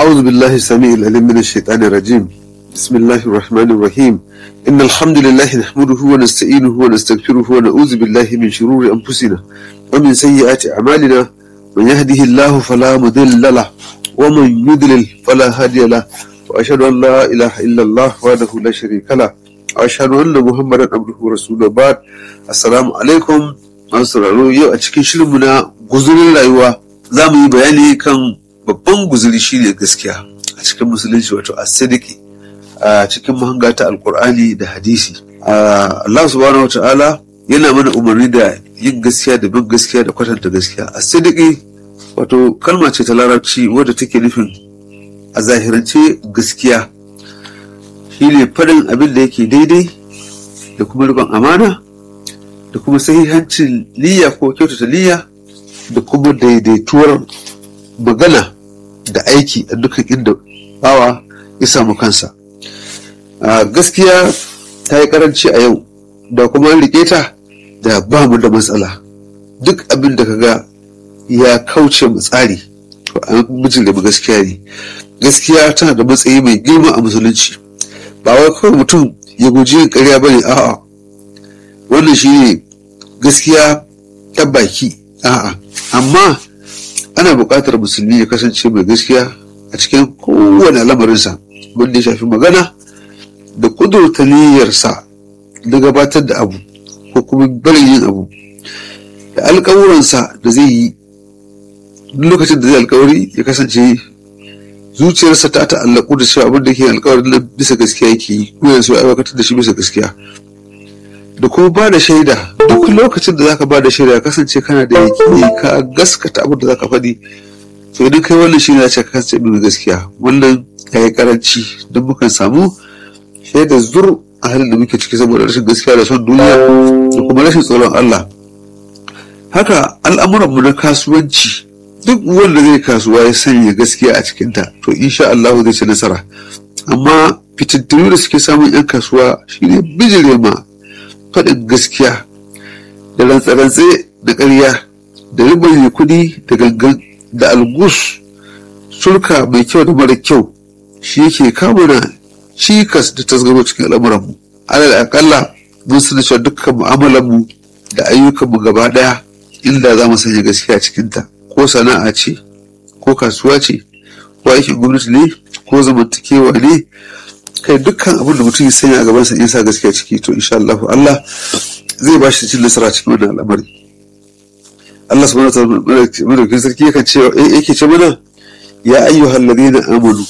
أعوذ بالله السميع العليم من الشيطان الرجيم بسم الله الرحمن الرحيم إن الحمد لله نحمده ونستعينه ونستغفره ونعوذ بالله من شرور أنفسنا ومن سيئات أعمالنا من يهده الله فلا مضل له ومن يضلل فلا هادي له وأشهد أن لا إله إلا الله وحده لا شريك له وأشهد أن محمدا عبده ورسوله بعد السلام عليكم masu sauraro yau a cikin shirinmu na guzurin rayuwa za mu yi bayani kan babban guzuri shine gaskiya a cikin musulunci wato asidiki a cikin mahanga ta alkur'ani da hadisi Allah subhanahu wa ta'ala yana mana umarni da yin gaskiya da bin gaskiya da kwatanta gaskiya asidiki wato kalma ce ta larabci wadda take nufin a zahirance gaskiya shine faɗin abin da yake daidai da kuma riƙon amana da kuma sahihancin niyya ko kyautata niyya da kuma daidaituwar magana da aiki a dukkan inda bawa ya samu kansa a gaskiya ta yi karanci a yau da kuma an rike ta da ba mu da matsala duk abin da kaga ya kauce mu tsari to an mijin da gaskiya ne gaskiya tana da matsayi mai girma a musulunci ba wai kawai mutum ya guji yin ƙarya bane a'a wannan shi ne gaskiya ta baki a'a amma ana buƙatar musulmi ya kasance mai gaskiya a cikin kowane lamarinsa wanda ya shafi magana da ƙudurta niyyarsa da gabatar da abu ko kuma barin yin abu da alƙawuransa da zai yi lokacin da zai alƙawari ya kasance zuciyarsa ta ta'allaku da cewa abin da ke alƙawarin nan bisa gaskiya yake yi ko yanzu ya aiwatar da shi bisa gaskiya da kuma ba da shaida duk lokacin da zaka ba da shaida ya kasance kana da yaƙini ka gaskata abin da zaka faɗi to idan kai wannan shi ne ce ka kasance mai gaskiya wannan ya yi karanci don mukan samu shaida zur a halin da muke ciki saboda rashin gaskiya da son duniya da kuma rashin tsoron Allah haka al'amuranmu na kasuwanci duk wanda zai kasuwa ya sanya gaskiya a cikinta to insha Allah zai ci nasara amma fitintunu da suke samun 'yan kasuwa shine bijire ma faɗin gaskiya da rantsarantse da ƙarya da ribar kuɗi da gangan da algus sulka mai kyau da mara kyau shi yake kamuna cikas da tasgaro cikin al'amuranmu alal akalla mun sani cewa dukkan mu'amalanmu da ayyukanmu gaba ɗaya inda za mu sanya gaskiya cikinta ko sana'a ce ko kasuwa ce ko aikin gwamnati ne ko zamantakewa ne kai dukkan abin da mutum ya sanya a gabansa in sa gaskiya ciki to insha Allah Allah zai ba shi cin nasara cikin wannan al'amari Allah subhanahu wa ta'ala madaukakin sarki yakan ce yake ce mana ya ayyuhal ladina amanu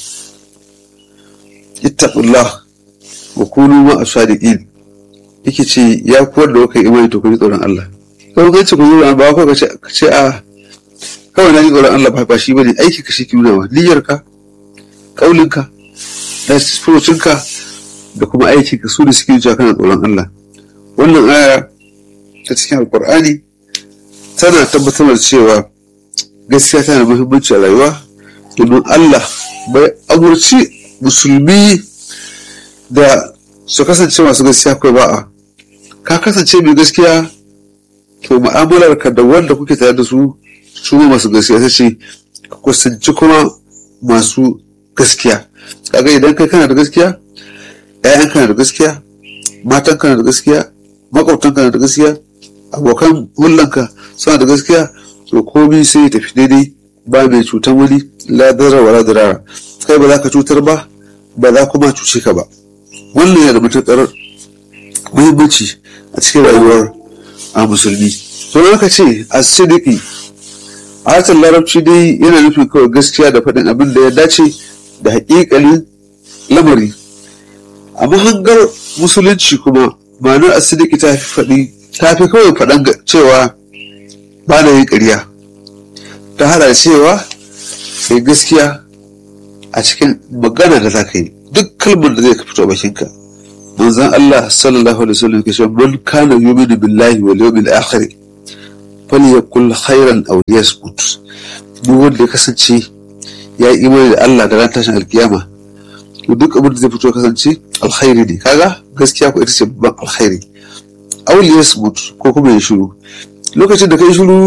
ittaqullah wa kunu ma asadiqin yake ce ya kuwar da kai imani to ku ji tsoron Allah kawai kai ce ku ji tsoron ba ko ka ce a kawai na ji tsoron Allah ba shi bane aiki ka shi ki nuna wa niyyarka kaulinka da furucinka da kuma aiki ka su da suke cewa kana tsoron Allah wannan aya ta cikin alkur'ani tana tabbatar da cewa gaskiya tana da muhimmanci a rayuwa domin Allah bai amurci musulmi da su kasance masu gaskiya kai ba'a ka kasance mai gaskiya to mu'amalar ka da wanda kuke tare da su su masu gaskiya ta ce ka kusanci kuma masu gaskiya kaga idan kai kana da gaskiya ƴaƴan kana da gaskiya matan kana da gaskiya makwabtan kana da gaskiya abokan hullanka suna da gaskiya to komai sai ya tafi daidai ba mai cutar wani la darar wala dirara kai ba za ka cutar ba ba za kuma cuce ka ba wannan yana da matuƙar muhimmanci a cikin rayuwar a musulmi to ka ce a sidiki a harshen larabci dai yana nufin kawai gaskiya da faɗin abin da ya dace da haƙiƙanin lamari a mahangar musulunci kuma ma'anar asidiki ta fi faɗi ta fi kawai faɗan cewa ba na yin ƙarya ta hada cewa sai gaskiya a cikin magana da za ka yi duk kalmar da zai ka fito bakinka manzon Allah sallallahu alaihi wasallam ke cewa man kana yu'minu billahi wal yawmil akhir falyakul khairan aw liyasmut duk wanda ya kasance ya yi imani da Allah da ran tashin alkiyama to duk abin da zai fito kasance alkhairi ne kaga gaskiya ko ita ce babban alkhairi aw liyasmut ko kuma ya shiru lokacin da kai shiru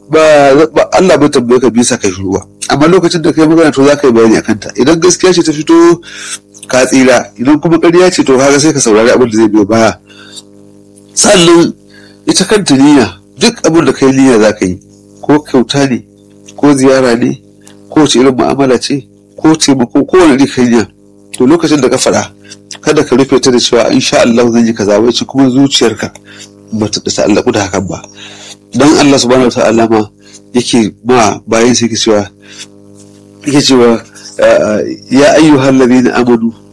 ba Allah bai tambaye ka bisa kai shiru ba amma lokacin da kai magana to za ka yi bayani akan ta idan gaskiya ce ta fito ka tsira idan kuma ƙarya ce to kaga sai ka saurari abin da zai biyo baya sannan ita kanta niyya duk abin da kai niyya za ka yi ko kyauta ne ko ziyara ne ko wace irin mu'amala ce ko taimako ko wani kai niyya to lokacin da ka faɗa kada ka rufe ta da cewa insha Allah zan yi kaza wai kuma zuciyarka ba ta ta'allaku da hakan ba dan Allah subhanahu wa ta'ala ma yake ma bayan sai yake cewa yake cewa ya ayyuhal ladina amanu